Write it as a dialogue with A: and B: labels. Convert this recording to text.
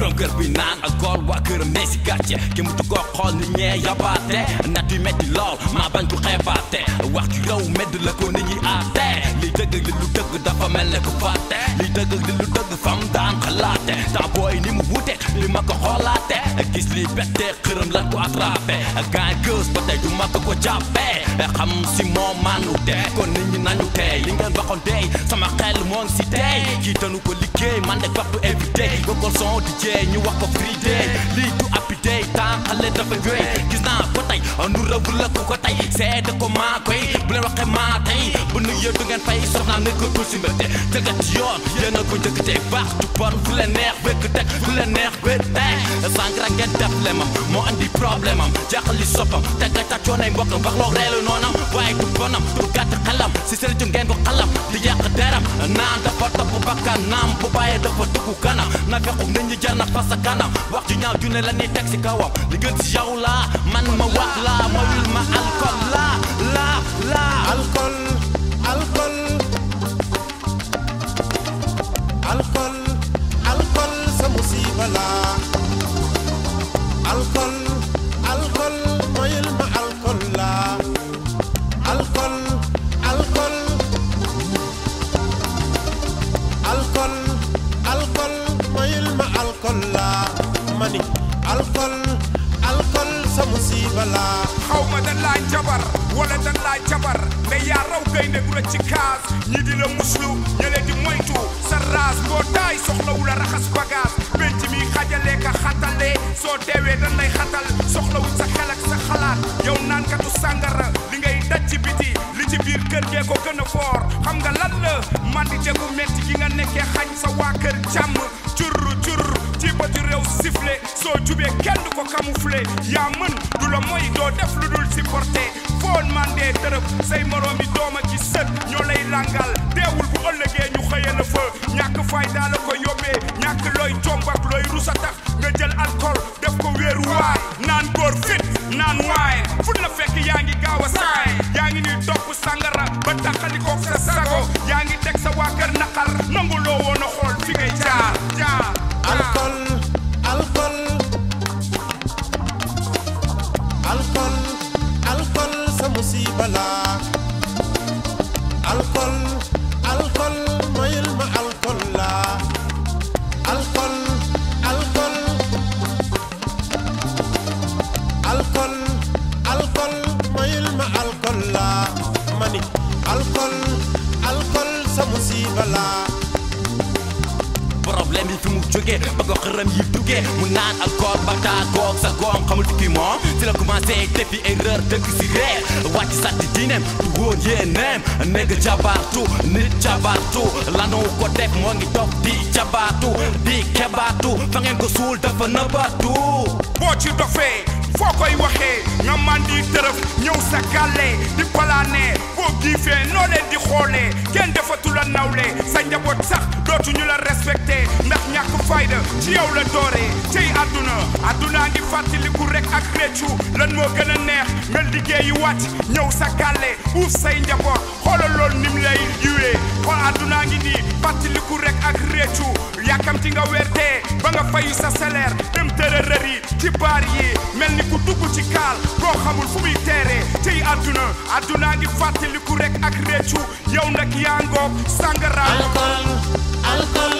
A: borom kër bi naan alcool waa këram ne si gàcce ki mu tu ko xool ni ñee yabaate nat yu metti lool maa bañ ko xeebaate wax ci yow medd la ko nit ñi aate li dëgg li lu dëgg dafa mel ne ko fàtte li dëgg li lu dëgg fam daan xalaate temps booy ni mu wute li ma ko xoolaate gis li bette xërëm lan ko attrapé gaay gës ba tey du ma ko ko jàppe xam si moom manu te kon nit ñi nañu tey li ngeen waxoon tey sama xel moo ngi si tey kii tanu ko liggéey man de waxtu invité bokkol son di jeey ñu wax ko free day lii du appi day temps xale dafa wéy gis naa ko tey nu rëbb la ku ko tey seede ko maa koy bu leen waxee maa tey bu nu yëddu ngeen fay soxnaam nekkatul si mbette tëggat ci yoon yéen a ko njëkk tey baax du bon fu leen neex wékk teg fu leen neex wékk teg sàngara ngeen def lemam moo andi problème am jaaxali soppam taggat ak coonay mbokkam wax loo reelu noonam waaye du bonam du gàtt xelam si sëriñ ngeen ko xalam di yàq deram naan dafa topp bakkan naam bu bàyyee dafa dugg kanam na fexu nit ñi jar na fa sa kanam wax ju ñaaw ju ne la ni teg si kawam li gën si yow laa man ma wax laa moyul ma alcool laa laa laa
B: alcool alcool alcool alcool sa musiba la alcool alcool moyul ma alcool la alcool alcool alcool alcool moyul ma alcool la mani alcool alcool sa musiba la
C: xaw ma dan laa jabar wala dan laa jabar mais yaa raw gaynde gu la ci kaas ñi di la muslu ñële di moytu sa raas mbootaay soxlawu la raxas bagage penc mi xajale ka xatale soo deewee dan lay xatal soxlawu sa xel ak sa xalaat yow naankatu sàngara li ngay daj ci biti li ci biir kër gee ko gën a foor xam nga lan la mandite gu metti gi nga nekkee xañ sa waa kër jàmm cur cur ci bëtu réew sifflé soo jubee kenn du ko camouflé yaa mën du la moy doo def lu dul supporté foon mandee dërëb say moroom yi dooma ci sët ñoo lay langal teewul bu ëllëgee ñu xëye la fa ñàkk fay daa la ko yóbbee ñàkk looy jomb ak looy rusa tax nga jël alcool def ko wéeru waay naan góor fit naan waay fut la fekk yaa ngi gaaw a saay yaa ngi ñuy topp sangara ba taxalikook sa sago yaa ngi teg sa waa kër naqar nangu loo woon a xool fi ngay jaar jaar
B: alcool alcool alcool alcool sa musiba la alcool alcool moyul ma alcool la alcool alcool alcool alcool moyul ma alcool la mani alcool alcool sa musiba la
A: problème yi fi mu jógee ba ko xërëm yi duggee mu naan alcool ba taagoog sa goom xamul tukki moom si la commencé defi erreur dëgg si reer wàcc sàtti diineem du woon yéeneem négg jabaatu nit jabaatu lanu ko def moo ngi toog di jabaatu di kebaatu fa ngeen ko suul dafa nëbatu
C: boo ci dofee foo koy waxee nga mandi tërëf ñëw sa gàlle di palaane boo giifee noo leen di xoolee kenn defatu la nawle sa njaboot sax dootuñu la respecté ndax ñàkk fayda ci yow la dooree cey àdduna àdduna ngi fàttaliku rek ak réccu lan moo gën a neex nga liggéeyi wàcc ñëw sa gàlle uuf say njaboot xoolal loolu nim lay yiwee xool àdduna ngi nii fàttaliku rek ak réccu yàkkamti nga weer dee ba nga fayu sa salaire dem tërërër yi ci baar yi mel ni ku dugg ci kaal koo xamul fu muy teeree tey àdduna àdduna ngi fàttaliku rek ak réccu yow nag yaa ngoog sàngara
B: alcool alcool